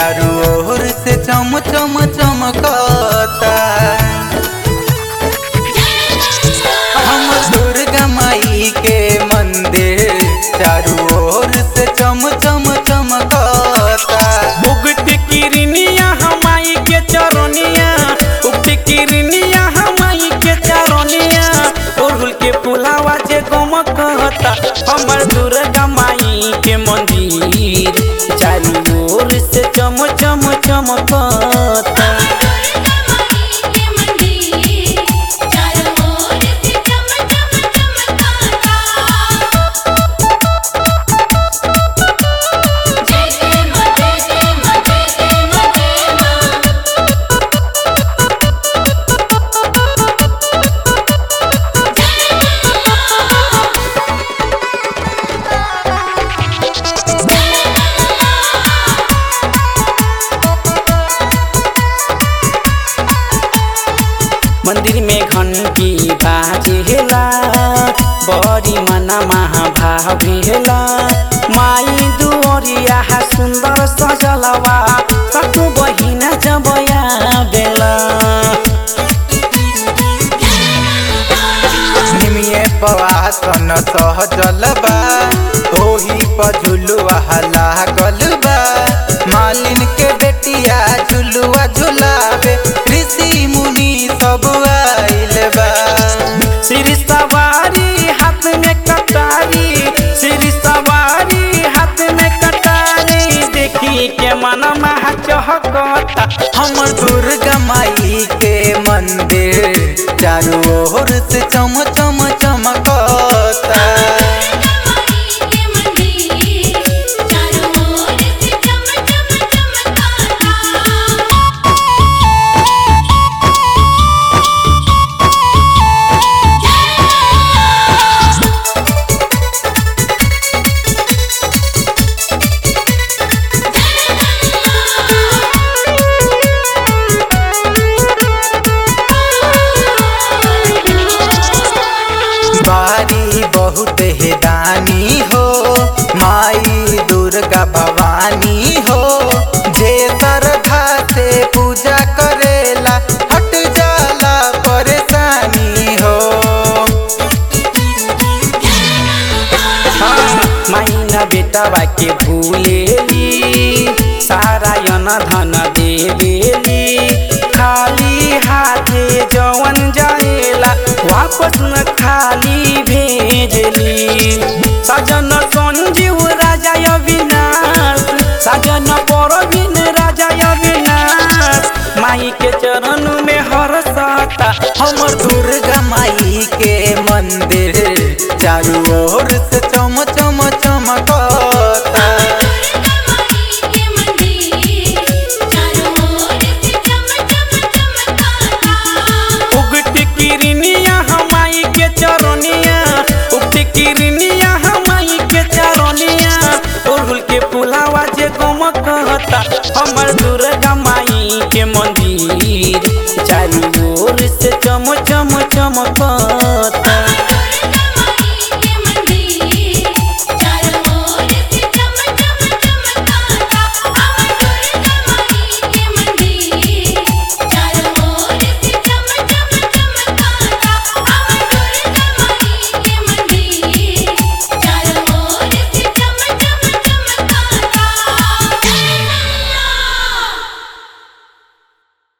चारू ओर से चम चम चमकता हम दुर्गा माई के मंदिर चारू ओर से चम चम चमकता उगत किरनिया हमाई के चरनिया उगत किरनिया हमाई के चरनिया ओढ़ुल के पुलावा जे गम कहता हमर दुर्गा माई के मंदिर चारू ओर से चम चम चमकता मंदिर में घंटी बाजेला बड़ी मना महाभावेला माई दुअरिया सुंदर सजलवा सतु बहिना जबया बेला निमिये पवासन सहजल बा ओही पर झुलुआ लागल बा मालिन के बेटिया झुलुआ झुलावे ऋषि मुनि सब आइल बा सिर सवारी हाथ में कटारी सिर सवारी हाथ में कटारी देखी के मन महा चहकता हमर दुर्गा माई के मंदिर चारू ओर से चम चम चमकता बारी बहुत है दानी हो माई दुर्गा भवानी हो जे श्रद्धा से पूजा करेला हट जाला परेशानी हो माइना बेटवा के भूलेली सारा यन धन देवेली खाली हाथे जवन जाएला वापस न खाली भेजली सजन संजीव राजा अविनाश सजन परवीन राजा अविनाश माई के चरण में हरसता हमर दुर्गा माई के मंदिर चारू ओर से चम चम चमकता उगत किरनिया हमाई के चरनिया उगत किरनिया हमाई के चरनिया ओढ़ुल के पुलावा जे गम कहता हमर दुर्गा माई के मंदिर चारू ओर से चम चम चमकता